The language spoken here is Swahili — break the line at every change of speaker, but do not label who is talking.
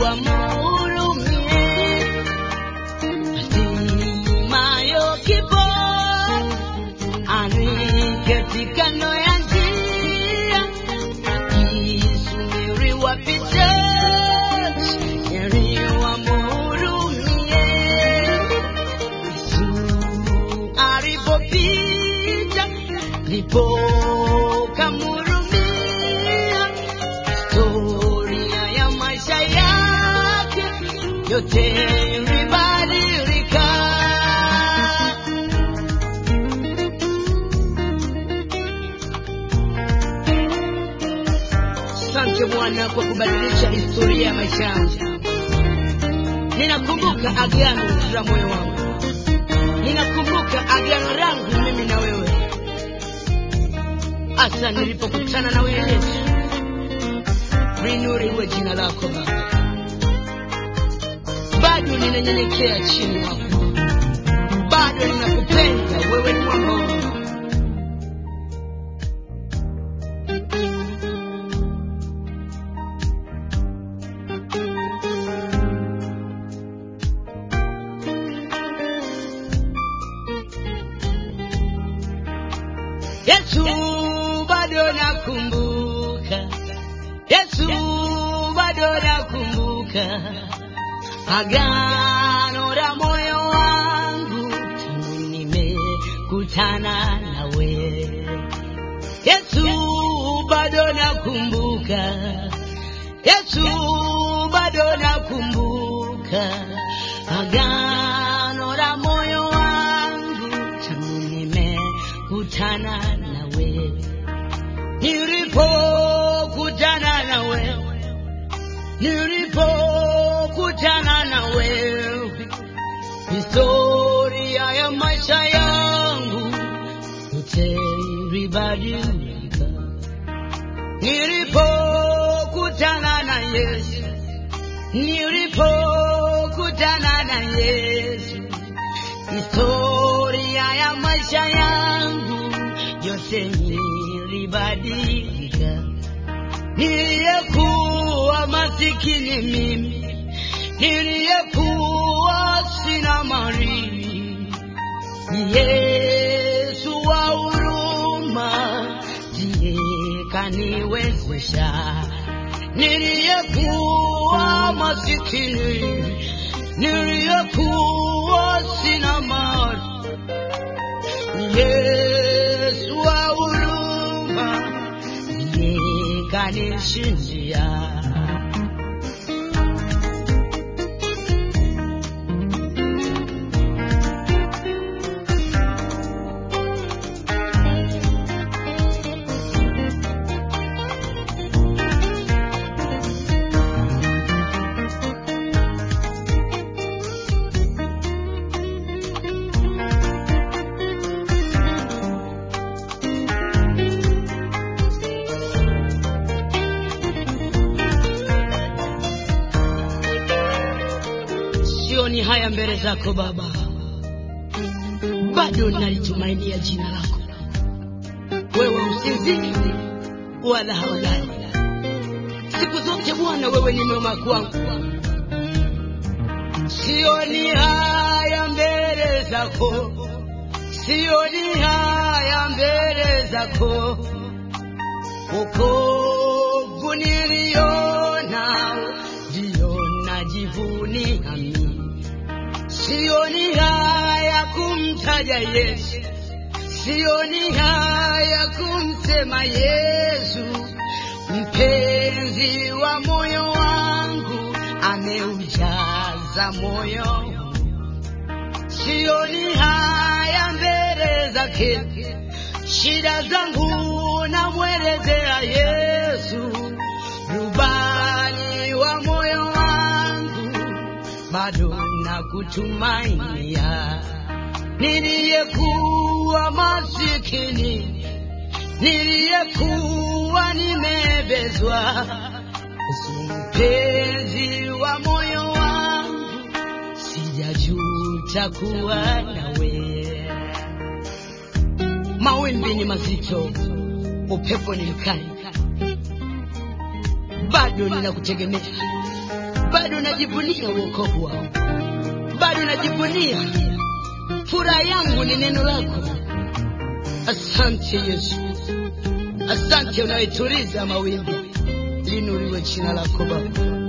wamhurumie. Hatimayo kifo aniketi kando ya njia, akisubiri wapite, heri wamhurumie. Yesu alipopita ndipo kamhurumia. Historia ya maisha yake yote ilibadilika. Asante Bwana kwa kubadilisha historia ya maisha yangu. Ninakumbuka agano la moyo wangu, ninakumbuka agano langu mimi na wewe, hasa nilipokutana na wewe Yesu. Linuriwe jina lako Baba, bado ninanyenyekea chini yako, bado ninakupenda wewe, ni mwamba wangu. Yesu bado nakumbuka, Yesu bado nakumbuka agano la moyo wangu tangu nimekutana nawe. Yesu bado nakumbuka, Yesu bado nakumbuka agano la moyo wangu tangu nimekutana nawe, nilipokutana nawe, nilipokutana nawe, historia ya maisha yangu yote ilibadilika. Nilipokutana na Yesu, nilipokutana na Yesu, historia ya maisha yangu yote ilibadilika. Niliyekuwa masikini mimi, niliyekuwa sina mali, Yesu wa huruma ndiye kaniwezesha. Niliyekuwa masikini, niliyekuwa sina mali, Yesu wa huruma ndiye kanishindia. Sioni haya mbele zako Baba, bado nalitumainia jina lako. Wewe usinzii wala hawalali, siku zote Bwana, wewe ni mwema kwangu. Sioni haya mbele zako, sioni haya mbele zako, wokovu niliona ndio najivunia mimi. Sioni haya kumtaja Yesu, sioni haya kumsema Yesu, mpenzi wa moyo wangu, ameujaza moyo. Sioni haya mbele zake, shida zangu namwelezea Yesu, rubani wa moyo wangu, bado nakutumainia. Niliyekuwa masikini, niliyekuwa nimebezwa, Yesu mpenzi wa moyo wangu, sijajuta kuwa nawe. Mawimbi ni mazito, upepo ni mkali, bado ninakutegemea, bado najivunia uokovu wao, bado najivunia furaha yangu ni neno lako. Asante Yesu, asante unayetuliza mawimbi, linuriwe jina lako Baba.